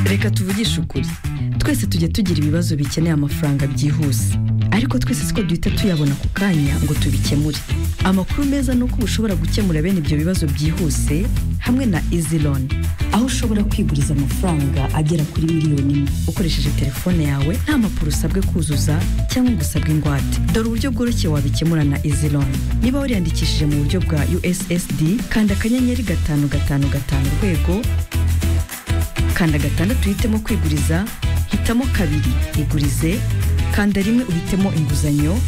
reka tuvugishe ukuri twese tujya tugira ibibazo bikeneye amafaranga byihuse ariko twese siko duhita tuyabona ku kanya ngo tubikemure amakuru meza ni uko ushobora gukemura bene ibyo bibazo byihuse hamwe na izi loni aho ushobora kwiguriza amafaranga agera kuri miliyoni imwe ukoresheje telefone yawe nta mpapuro usabwe kuzuza cyangwa ngo usabwe ingwate dore uburyo bworoshye wabikemura na izi loni niba wariyandikishije mu buryo bwa ussd kanda akanyenyeri gatanu gatanu gatanu urwego kanda gatandatu uhitemo kwiguriza hitamo kabiri igurize kanda rimwe uhitemo inguzanyo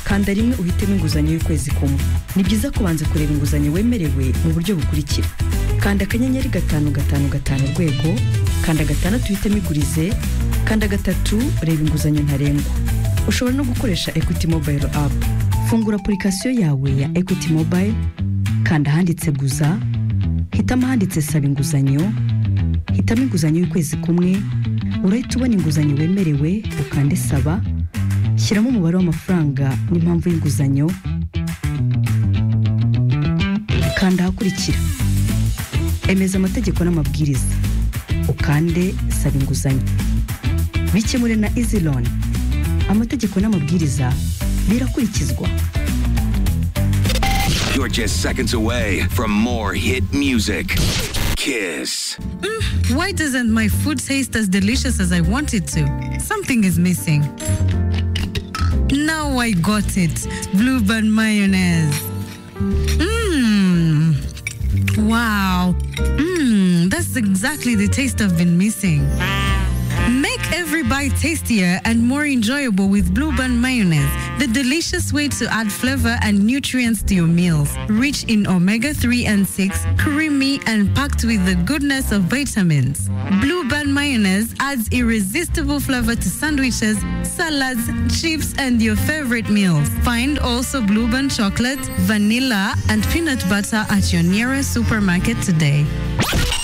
kanda rimwe uhitemo inguzanyo y'ukwezi kumwe ni byiza kubanza kureba inguzanyo wemerewe mu buryo bukurikira kanda akanyenyeri gatanu gatanu gatanu urwego kanda gatandatu uhitemo igurize kanda gatatu reba inguzanyo ntarengwa ushobora no gukoresha equity mobile app fungura apurikasiyo yawe ya equity mobile kanda ahanditse guza hitamo ahanditse saba inguzanyo hitamo inguzanyo y'ukwezi kumwe urahita ubona inguzanyo wemerewe ukande saba shyiramo umubare w'amafaranga n'impamvu y'inguzanyo kanda ahakurikira emeza amategeko n'amabwiriza ukande saba inguzanyo bikemure na izi loni amategeko n'amabwiriza birakurikizwa You're just seconds away from more hit music. Kiss. Why doesn't my food taste as delicious as I want it to? Something is missing. Now I got it. Blue band mayonnaise. Mmm. Wow. Mmm. That's exactly the taste I've been missing. Make every bite tastier and more enjoyable with Blue Band mayonnaise, the delicious way to add flavor and nutrients to your meals. Rich in omega 3 and 6, creamy and packed with the goodness of vitamins. Blue Band mayonnaise adds irresistible flavor to sandwiches, salads, chips, and your favorite meals. Find also Blue Band chocolate, vanilla, and peanut butter at your nearest supermarket today.